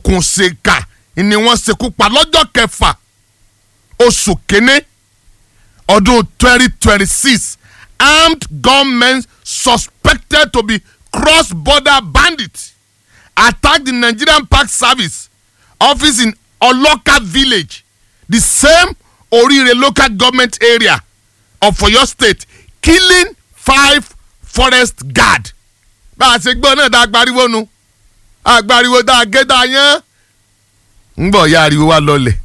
amòòkùnṣèkà ni wọ́n ṣekú pa lọ́jọ́ kẹfà oṣù kínní ọdún twenty twenty six armed gunmen suspected to be cross-border bandits attacked the Nigerian Park Service office in Oloka village the same Orire local government area of Oyo state killing five forest guard. bá a ṣe gbọ́ náà dá agbáriwo nu agbáriwo dá a gé dá a yán ń bọ̀ ya ariwo wa lọlẹ̀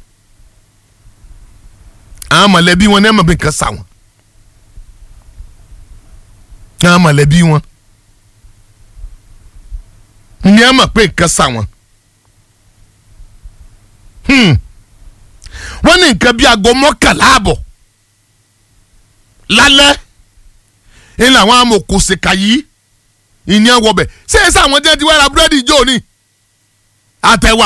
àwọn mọ̀lẹ́bí wọn ní ẹ̀ mọ̀ bí nǹkan sà wọ́n àwọn mọ̀lẹ́bí wọn ní ẹ̀ mọ̀ pé nǹkan sà wọ́n wọ́n ní nǹkan bíi aago mọ́kànlá àbọ̀ lálẹ́ ń làwọn amòkùnsìkà yìí ìyẹn wọbẹ̀ ṣé ẹ sáwọn jẹ́ ti wá ra búrẹ́dì jò ní àtẹ̀wà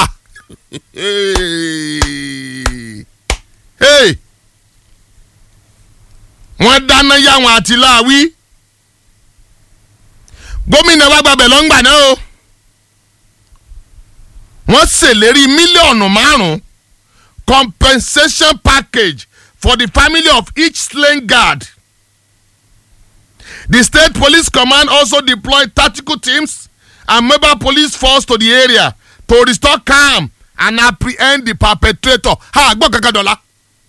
wọ́n dáná yáwọn àti láàwí gómìnà wa gbàbẹ̀ lọ́ngbà náà o wọ́n ṣèlérí mílíọ̀nù márùn-ún compensation package for the family of each slain guard. The state police command also deployed tactical teams and mobile police force to the area to restore calm and apprehend the perpetrator. ha gbọ́ kankan dọ̀la.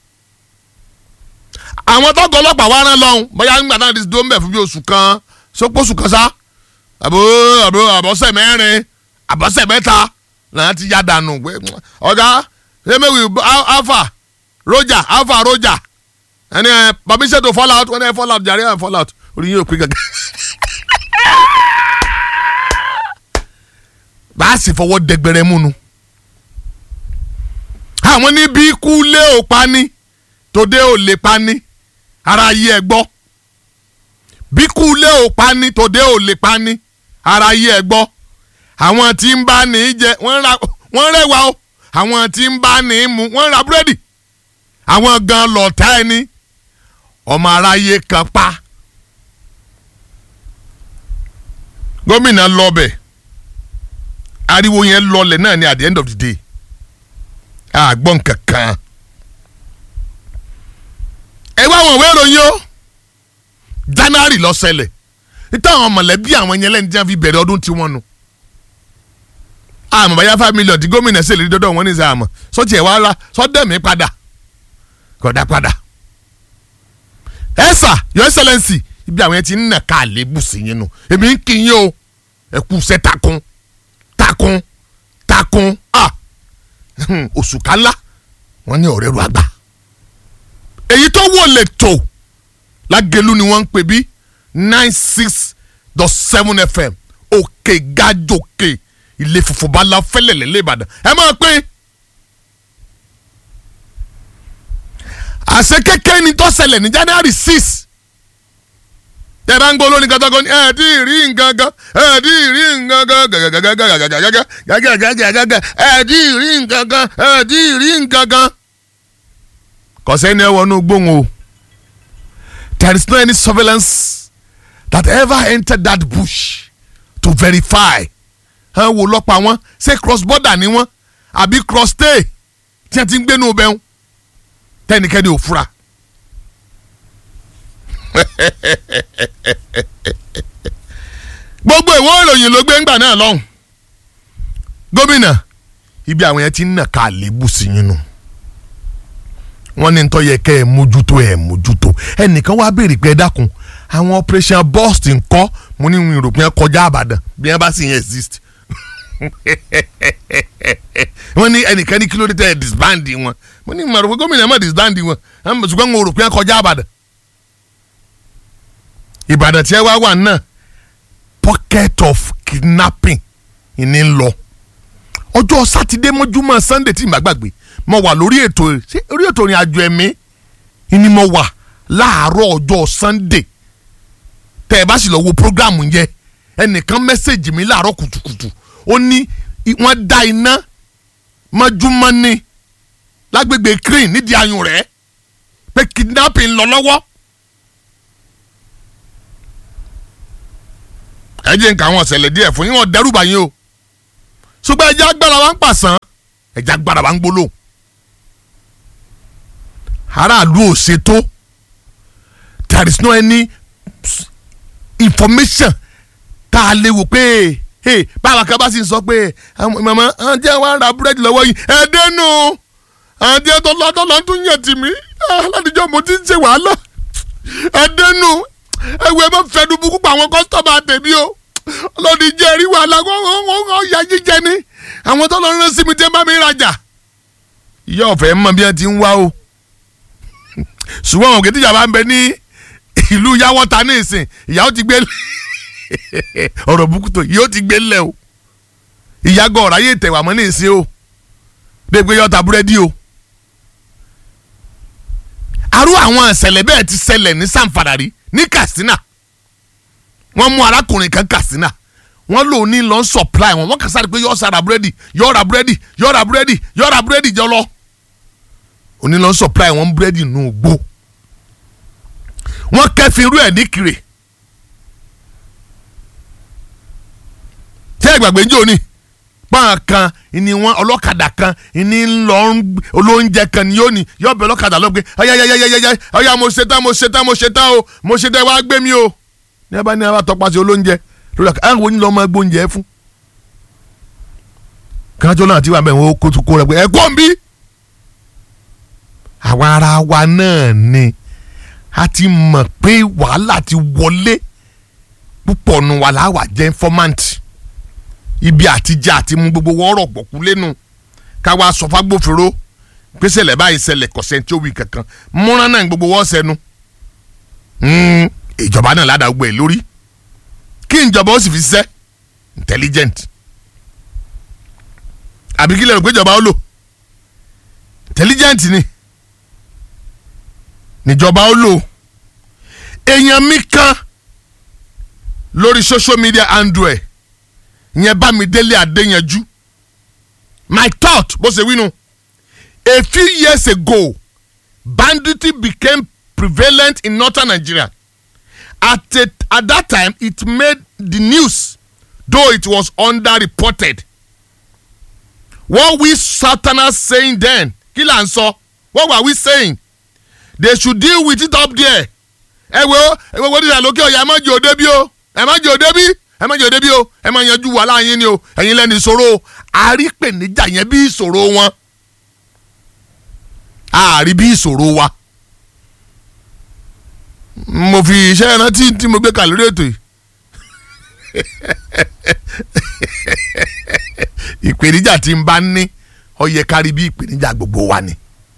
àwọn tọ́gọ̀ ọlọ́pàá wa rán lọ́hùn bóyá nígbà náà ti dúró ń bẹ̀ fún bí oṣù kan sópòṣù kan sá àbò àbò àbọ̀sẹ̀ mẹ́rin àbọ̀sẹ̀ mẹ́ta làwọn ti yá dànù pé ọ̀gá emewi alpha roger alpha roger ẹni ẹ permission to fall out wọn ẹ fall out jàre ẹ fall out orí yóò pé gẹ́gẹ́. bá a sì fọwọ́ dẹgbẹrẹ múnu. àwọn níbi ikú lé ò pani tòde ò lè pani ara yí ẹ gbọ́. bí ikú lé ò pani tòde ò lè pani ara yí ẹ gbọ́. àwọn tí ń bá ní í jẹ wọ́n rẹwà o àwọn tí ń bá ní í mu wọ́n ra búrẹ́dì àwọn gan lọ́ọ̀tá ẹni ọmọ aráyé kan pa. gómìnà lọbẹ̀ ariwo yẹn lọlẹ̀ náà ni at the end of the day àgbọ̀n kankan. ẹ wá àwọn ìwé ìròyìn o january ló ṣẹlẹ̀ nítorí àwọn mọ̀lẹ́bí àwọn yẹn lẹ́ni tí wọ́n fi bẹ̀rẹ̀ ọdún tiwọn nu. àmọ́ báyà five million tí gómìnà ṣèlérí dọ́dọ̀ wọn ní sẹ́ àmọ́ sọ́tì ẹ̀ wá rà sọ́dẹ̀mí padà kọ̀dá padà. ẹ sà your excellency ibi àwọn yẹn ti ń nà ká àlébù sí yín nu èmi ń kí yín o ẹ kú iṣẹ́ takun takun takun ah oṣù kálá wọ́n ní ọ̀rẹ́ ru àgbà èyí tó wò lè tò lágẹ̀lú ni wọ́n ń pè bí nine six dot seven fm òkè gàjòkè ilé funfun bá la fẹ́lẹ̀ lẹ́lẹ́ ìbàdàn ẹ máa pín. àṣẹ kékeré ni tó ṣẹlẹ̀ ní january six tẹ bá ń gbọ́ lórí kankan ní ẹ tí ì rí nǹkan kan ẹ tí ì rí nǹkan kan gàgàgàgàgàgàgàgàgàgàgàgà ẹ tí ì rí nǹkan kan ẹ tí ì rí nǹkan kan. kọ̀sẹ́ ni ẹ wọnú gbóhùn o there is no any surveillance that ever entered that bush to verify ẹ wò lọ́pàá wọn ṣé cross border ni wọ́n àbí cross stay tí wọ́n ti ń gbénu bẹ́ẹ̀ tẹ́nikẹ́ni ò fura. gbogbo ìwé ìròyìn ló gbé ńgbà náà lọ́hùn gómìnà ibi àwọn yẹn ti ń nà ká àlébù sí yín nù wọ́n ní nítorí yẹ kẹ́ ẹ mójútó ẹ mójútó ẹnìkan wá béèrè pé ẹ dákun àwọn operation burst ńkọ́ mo ní ìrò pé ẹ kọjá àbàdàn bí wọ́n bá sì yẹn exist wọ́n ní ẹnìkan ní kí ló dé tẹ́ ẹ disband wọn mo ní ìmọ̀ràn pé gómìnà ẹ má disband wọn ṣùgbọ́n mo rò pé ẹ kọjá àbàdàn ìbàdàn tí ẹ wá wà náà pocket of kidnapping ìní ń lọ ọjọ́ sátidé mọ́júmọ́ sunday tí màá gbàgbé mo wà lórí ètò ṣé orí ètò ìrìn àjò ẹ̀mí ni mo wà láàárọ̀ ọjọ́ sunday tẹ́ ẹ bá sì lọ wo programu yẹn ẹnìkan mẹ́sẹ̀gì mi láàárọ̀ kùtùkùtù ó ní wọ́n dá iná mọ́júmọ́ ní lágbègbè crane nídìí ayùn rẹ̀ pé kidnapping lọ lọ́wọ́. ẹ jẹ́ nǹkan àwọn ọ̀sẹ̀lẹ̀ díẹ̀ fún yín wọ́n dẹ́rùbà yín o ṣùgbọ́n ẹja agbára wa ń pàṣán ẹja agbára wa ń gbólóhùn aráàlú ò ṣètò there is no any information tá a lè wò pé hey, báwa kan bá sì ń sọ pé màmá àwọn tí wọ́n ra búrẹ́dì lọ́wọ́ yìí ẹ dénú àwọn tí wọ́n lọ́dọ̀ lọ́n tún yàn tì mí aládìjọ́ mo ti ń ṣe wàhálà ẹ dénú ẹwù ẹ bá fẹnu bukú pa àwọn kọ́sítọ́mà tèmi o lọ́dún jẹ́ rí wàhálà wọ́n ya jíjẹ ni àwọn tó lọ rán sí mi tí wọ́n bá mi rajà ìyá ọ̀fẹ́ mọ bí wọ́n ti ń wá o ṣùgbọ́n òkè tíjà bá ń bẹ ní ìlú yàwọ́ta ní ìsìn ìyàwó ti gbé ọ̀rọ̀ bukuto yóò ti gbé lẹ̀ o ìyàgò ọ̀rọ̀ ayé tẹ̀wà mọ́ ní ìsìn o bẹ́ẹ̀ pé yọ̀ọ́ta búrẹ́dì o. arú àwọn ìṣẹ̀lẹ̀ bẹ́ẹ̀ ti ṣẹlẹ̀ ní sanfàdàrí ní Katsina wọ́n mú arákùnrin kan Katsina wọ́n lò ní lọ́n supply wọn wọ́n kà sáré pé yọ̀ọ́ sára búrẹ́dì yọ̀ọ́ ra búrẹ́dì yọ̀ọ́ ra búrẹ́dì yọ̀ọ́ ra búrẹ́dì jọ lọ onílọ́n supply wọn búrẹ́dì nù gbó wọ́n kẹ́fìn irú ẹ̀ ní kiri tí ẹgbàgbé ń jò ní pọ́n kan ni wọ́n ọlọ́kadà kan ni ń lọ olóúnjẹ kan ni yóò ní yóò bẹ ọlọ́kadà lọ pé ayayayayaya ọya mo ṣe tán mo ṣe tán mo ṣe tán o mo ṣe tán wá gbé mi o ní abá ní abá tọpasẹ̀ olóúnjẹ lórí ọkọ àwọn onílọ ọmọ ẹgbẹ́ oúnjẹ fún kájọ náà ti wà bẹ́ẹ̀ wọ́n kó tó kó rẹ pé ẹ kó ń bí àwa ara wa náà ni a ti mọ̀ pé wàhálà ti wọlé púpọ̀ nu wa láwà jẹ́ informant ibi àtijọ́ àti mú gbogbo wọ́ọ̀rọ̀ gbọ̀kú lẹ́nu káwa sọ fagbófinró pé ṣẹlẹ̀ báyìí ṣẹlẹ̀ kọ̀sẹ̀ tí ó wí kankan múra náà gbogbo wọ́ọ̀ sẹ́nu ìjọba náà ládàá gbọ́ ẹ̀ lórí kí ìjọba ó sì fi ṣiṣẹ́ intelligent àbí kí lè rò pé ìjọba ó lò intelligent ni níjọba ó lò èèyàn mi kan lórí social media handle ẹ̀ ìyẹn Bámidélé Adéyanjú my thought bó ṣe wí nu a few years ago banditry became prevalent in northern Nigeria at, a, at that time it made the news though it was underreported what we southerners saying then kí là ń sọ what were we saying they should deal with it up there ẹ wo ẹ wo dídà lókè ọ̀yà ẹ má jẹ́ òde bí o ẹ má jẹ́ òde bí ẹ má jẹ́ òde bí o ẹ má yanjú wàhálà yín ni o ẹ̀yin lẹ́nu ìṣòro àrípèníjà yẹn bí ìṣòro wọn àárí bí ìṣòro wa mo fi iṣẹ́ rántí tí mo gbé kà lórí ètò yìí ìpèníjà tí n bá ní ó yẹ kárí bí ìpèníjà gbogbo wa ni.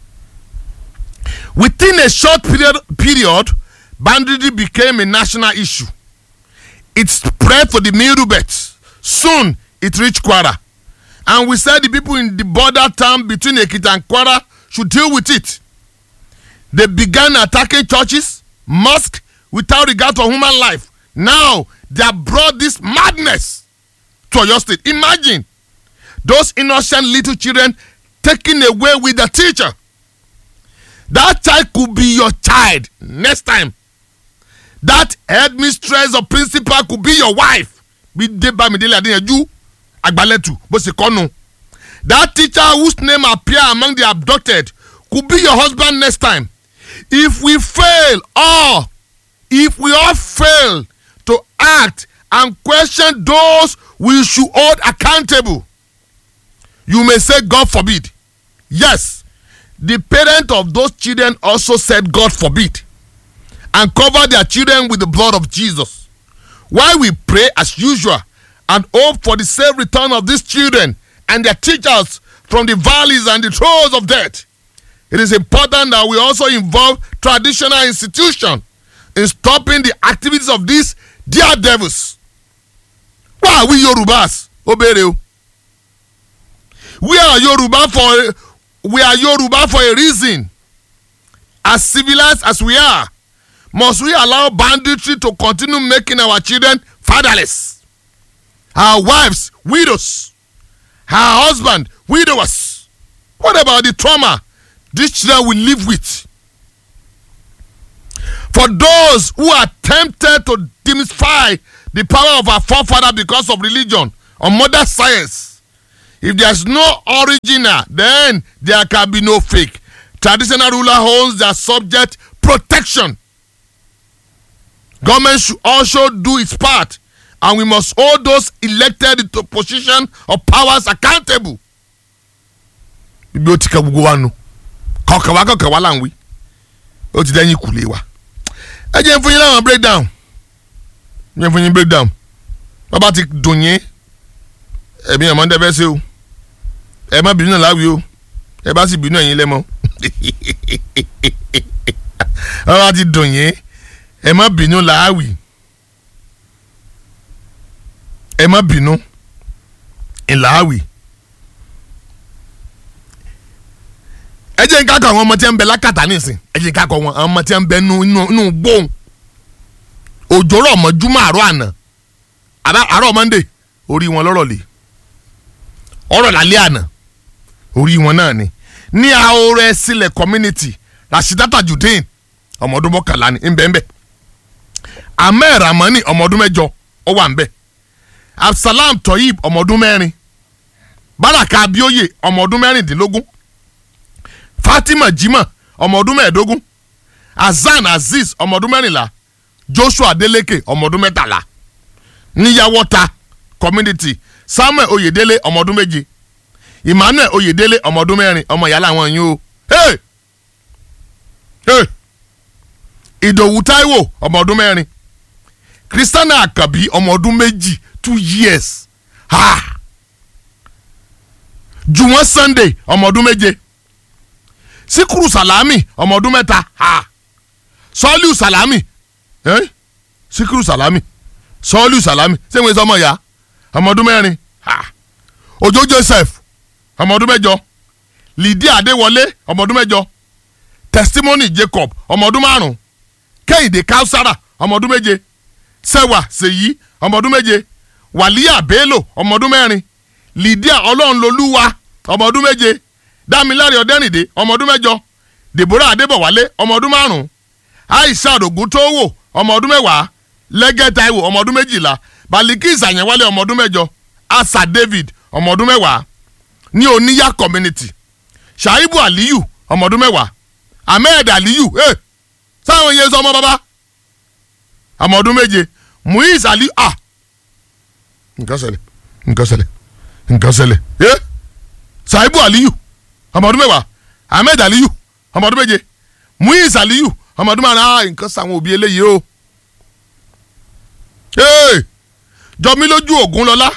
Within a short period, period banditry became a national issue. It spread to the Middle Belt. Soon it reached Kwara. And we said the people in the border town between Ekiti and Kwara should deal with it. They began attacking churches, mosques, without regard to human life. Now they have brought this madness to your state. Imagine those innocent little children taken away with the teacher. That child could be your child next time. That headmistress or principal could be your wife. Bí dé Bámidélé Adéyanjú Àgbálẹ̀tù bó ṣe kọ́nu. That teacher whose name appear among the abducted could be your husband next time. If we fail or if we all fail to act and question those we should hold accountable, you may say God forbid. Yes, the parent of those children also said God forbid and covered their children with the blood of Jesus. While we pray as usual and hope for the safe return of these children and their teachers from the valleys and the throes of death, it is important that we also involve traditional institutions in stopping the activities of these dear devils. Why are we Yorubas? Obere o. We are Yoruba for we are Yoruba for a reason. As civilized as we are, must we allow banditry to continue making our children fatherless? Our wives, widows. Our husband, widowers. What about the trauma these children will live with? For those who are tempted to demystify the power of our forefather because of religion or modern science, if there's no original then there can be no fake traditional ruler owns their subject protection government should also do its part and we must hold those elected into position of powers accountable. ibi ó ti ka gbogbo wa nu kọkàn wa kọkàn wa là ń wí ó ti dẹ́yìn kùlé wa ẹ jẹ́ fún yín láwọn breakdown ẹ jẹ́ fún yín breakdown bàbá ti dùn yín ẹ̀mí ẹ̀ mọ́ ń dẹ́fẹ́ sí o ẹ má bínú náà láwìí o ẹ bá sì bínú ẹ̀yin lẹ́mọ́ bàbá ti dùn yín ẹ má bínú láwìí ẹ má bínú ìlàwìí. ẹ jẹ́ nǹkan kan àwọn ọmọ tí ń bẹ lákàtà nísìn ẹ jẹ́ nǹkan kan àwọn ọmọ tí ń bẹ nínú gbóhùn òjò rọ̀ mọ́ júmọ́ àárọ̀ àná àárọ̀ monday orí wọn lọ́rọ̀ lè ọ̀rọ̀ lálẹ́ àná orí wọn náà ni ní ahorẹ sílẹ̀ community rasheedata judeen ọmọ ọdún mọ́kànlá ni ń bẹ ń bẹ ahmed ramani ọmọ ọdún mẹ́jọ ó wà ń bẹ absalam toyib ọmọ ọdún mẹ́rin baraka abioye ọmọ ọdún mẹ́rìndínlógún fatima jimoh ọmọ ọdún mẹ́ẹ̀ẹ́dógún hasan azeez ọmọ ọdún mẹ́rìnlá joshua adeleke ọmọ ọdún mẹ́tàlá níyàwọ́ta community samuel oyedele ọmọ ọdún méje emmanuel oyedele ọmọ ọdún mẹ́rin ọmọ ìyá làwọn yín o hey! hey! ìdòwú taiwo ọmọ ọdún mẹ́rin christiana akabi ọmọ ọdún méjì two years ha juwon sunday ọmọ ọdún méje sikuru salami ọmọ ọdún mẹ́ta ha sọ́ọ́lù salami eh? sikuru salami sọ́ọ́lù salami sẹ́wọ̀n sọmọ ya ọmọ ọdún mẹ́rin ha ojo joseph ọmọ ọdún mẹ́jọ lydia adéwọlé ọmọ ọdún mẹ́jọ testimony jacob ọmọ ọdún márùn kẹ́hìndé kausara ọmọ ọdún méje sẹ́wà sèyí ọmọ ọdún méje wàlíà bello ọmọ ọdún mẹ́rin lydia ọlọ́runlolúwa ọmọ ọdún méje dámiláre ọdẹ́rìndé ọmọ ọdún mẹ́jọ deborah adébọ̀wálé ọmọ ọdún márùn aisha ògùntòwò ọmọ ọdún mẹ́wàá lẹ́gẹ́ taiwo ọmọ ọdún méjìlá balikis àyẹ̀wálé ọmọ ọdún mẹ́jọ asa david ọmọ ọdún mẹ́wàá ní oníyà community shaibu aliyu ọmọ ọdún mẹ́wàá ahmed aliyu ẹ sáwọn yẹn sọ ọmọ bàbá ọmọ ọdún méje muiz aliyu ah nǹkan ṣẹlẹ̀ nǹkan ṣẹlẹ̀ nǹkan ṣẹlẹ̀ ẹ shaibu aliyu ọmọ ọdún mẹ́wàá ahmed aliyu ọmọ ọdún méje muiz aliyu ọmọ ọdún márùn ah nǹkan sàwọn òbí eléyìí o jọmí lójú ògún lọlá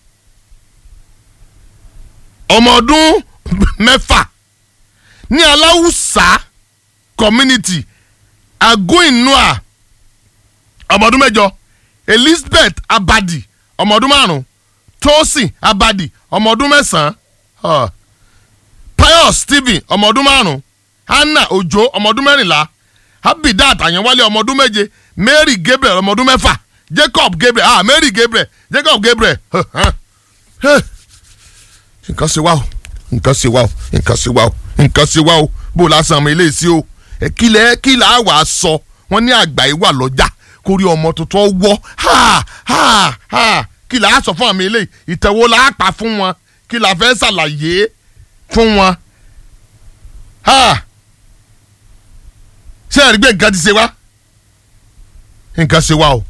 ọmọ ọdún mẹ́fà ní aláwùsá community agoinua ọmọ ọdún mẹ́jọ elizabeth abadi ọmọ ọdún márùn tosin abadi ọmọ ọdún mẹ́sàn-án pius stephen ọmọ ọdún márùn hannah ojo ọmọ ọdún mẹ́rìnlá abidat àyànwálé ọmọ ọdún méje mary gabriel ọmọ ọdún mẹ́fà jacob gabriel ah mary gabriel jacob gabriel nǹkan ṣe wá o nǹkan ṣe wá o nǹkan ṣe wá o nǹkan ṣe wá o bó lásán ọmọ ilé sí o kílẹ̀ kílẹ̀ àwà sọ wọ́n ní àgbà yìí wà lọ́jà kórí ọmọ tuntun wọ́ ha ha ha kílẹ̀ á sọ fún àmì ilé ìtẹ̀wò la á pa fún wọn kílẹ̀ àfẹ́ ṣàlàyé fún wọn ha ṣé ẹ̀rí gbé nǹkan ti ṣe wá nǹkan ṣe wá o